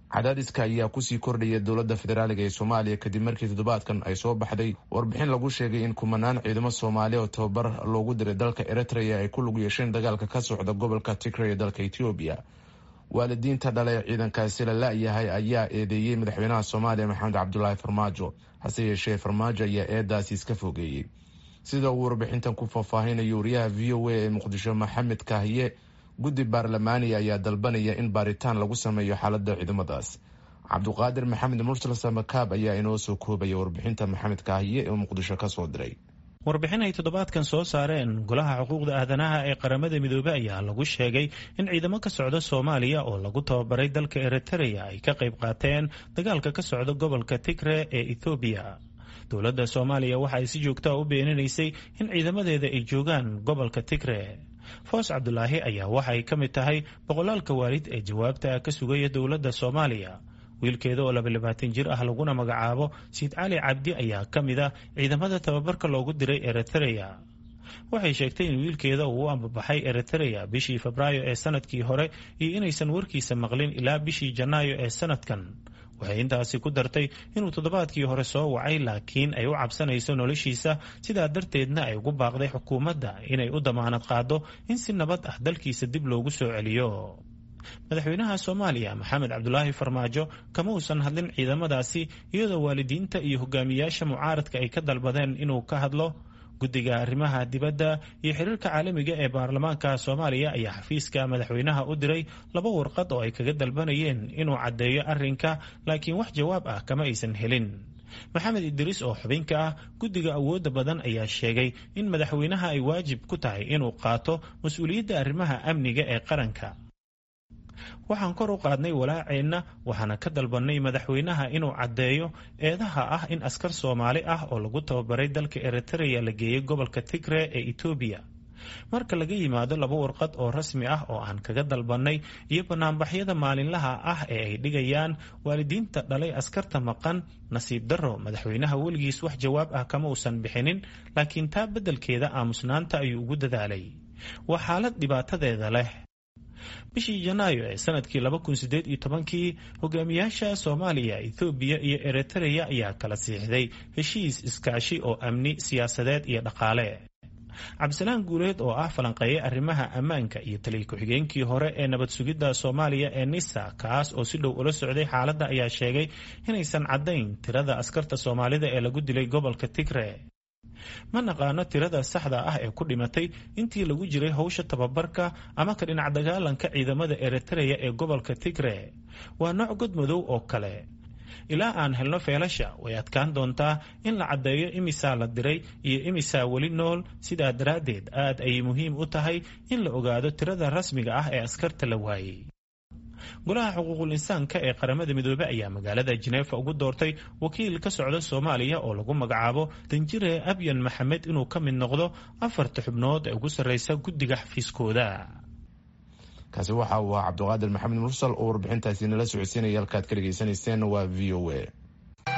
cadaadiska ayaa kusii kordhaya dowladda federaaliga ee soomaaliya kadib markii toddobaadkan ay soo baxday warbixin lagu sheegay in kumanaan ciidamo soomaaliya oo tababar loogu diray dalka eritrea ay ku lug yeesheen dagaalka ka socda gobolka tigray ee dalka etoobiya waalidiinta dhale ee ciidankaasi la la-yahay ayaa eedeeyey madaxweynaha soomaaliya maxamed cabdulaahi farmaajo hase yeeshee farmaajo ayaa eedaasi iska fogeeyey sida uu warbixintan ku faahfaahinayo wariyaha v o a ee muqdisho maxamed kaahiye guddi baarlamaaniya ayaa dalbanaya in baaritaan lagu sameeyo xaalada ciidamadaas cabduqaadir maxamed mursal samakaab ayaa inoo soo koobaya warbixinta maxamed kaahiye ee muqdisho kasoo diray warbixin ay toddobaadkan soo saareen golaha xuquuqda aadanaha ee qaramada midoobey ayaa lagu sheegay in ciidamo ka socda soomaaliya oo lagu tababaray dalka eritrea ay ka qayb qaateen dagaalka ka socda gobolka tigre ee ethoobiya dowladda soomaaliya waxa ay si joogtaa u beeninaysay in ciidamadeeda ay joogaan gobolka tigre foos cabdulaahi ayaa waxa ay ka mid tahay boqolaalka waalid ee jawaabta ka sugaya dowladda soomaaliya wiilkeeda oo labalabaatan jir ah laguna magacaabo siid cali cabdi ayaa ka mid a ciidamada tababarka loogu diray eritrea waxay sheegtay in wiilkeeda uu u ambabaxay eritrea bishii febraayo ee sanadkii hore iyo inaysan warkiisa maqlin ilaa bishii janaayo ee sanadkan waxay intaasi ku dartay inuu toddobaadkii hore soo wacay laakiin ay u cabsanayso noloshiisa sidaa darteedna ay ugu baaqday xukuumadda inay u damaanad qaado in si nabad ah dalkiisa dib loogu soo celiyo madaxweynaha soomaaliya maxamed cabdulaahi farmaajo kama uusan hadlin ciidamadaasi iyadoo waalidiinta iyo hogaamiyaasha mucaaradka ay ka dalbadeen inuu ka hadlo guddiga arrimaha dibadda iyo xiriirka caalamiga ee baarlamaanka soomaaliya ayaa xafiiska madaxweynaha u diray laba warqad oo ay kaga dalbanayeen inuu caddeeyo arrinka laakiin wax jawaab ah kama aysan helin maxamed idriis oo xubinka ah guddiga awoodda badan ayaa sheegay in madaxweynaha ay waajib ku tahay inuu qaato mas-uuliyadda arrimaha amniga ee qaranka waxaan kor u qaadnay walaaceenna waxaana ka dalbannay madaxweynaha inuu caddeeyo eedaha ah in askar soomaali ah oo lagu tababaray dalka eritrea la geeyey gobolka tigre ee etoobiya marka laga yimaado laba warqad oo rasmi ah oo aan kaga dalbannay iyo banaanbaxyada maalinlaha ah ee ay dhigayaan waalidiinta dhalay askarta maqan nasiib darro madaxweynaha weligiis wax jawaab ah kama uusan bixinin laakiin taa beddelkeeda aamusnaanta ayuu ugu dadaalay waa xaalad dhibaatadeeda leh bishii janaayo ee sanadkii laba kun sideed iyo tobankii hogaamiyaasha soomaaliya ethoobiya iyo eritrea ayaa kala siixday heshiis iskaashi oo amni siyaasadeed iyo dhaqaale cabdisalaan guuleed oo ah falanqeeye arrimaha ammaanka iyo taliya ku-xigeenkii hore ee nabad sugidda soomaaliya ee nisa kaas oo si dhow ula socday xaaladda ayaa sheegay inaysan caddayn tirada askarta soomaalida ee lagu dilay gobolka tigre ma naqaano tirada saxda ah ee ku dhimatay intii lagu jiray howsha tababarka ama ka dhinac dagaalanka ciidamada eritrea ee gobolka tigre waa nooc god madow oo kale ilaa aan helno feelasha way adkaan doontaa in la caddeeyo imisaa la diray iyo imisaa weli nool sidaa daraaddeed aad ayay muhiim u tahay in la ogaado tirada rasmiga ah ee askarta la waayey golaha xuquuqul insaanka ee qaramada midoobey ayaa magaalada jineefa ugu doortay wakiil ka socda soomaaliya oo lagu magacaabo danjire abyan maxamed inuu ka mid noqdo afarta xubnood ee ugu sarreysa guddiga xafiiskooda kaasi waxa uu ahaa cabduqaadir maxamed mursal oo warbixintaasi nala socodsiinaya halkaad ka dhegaysanayseen waa v o a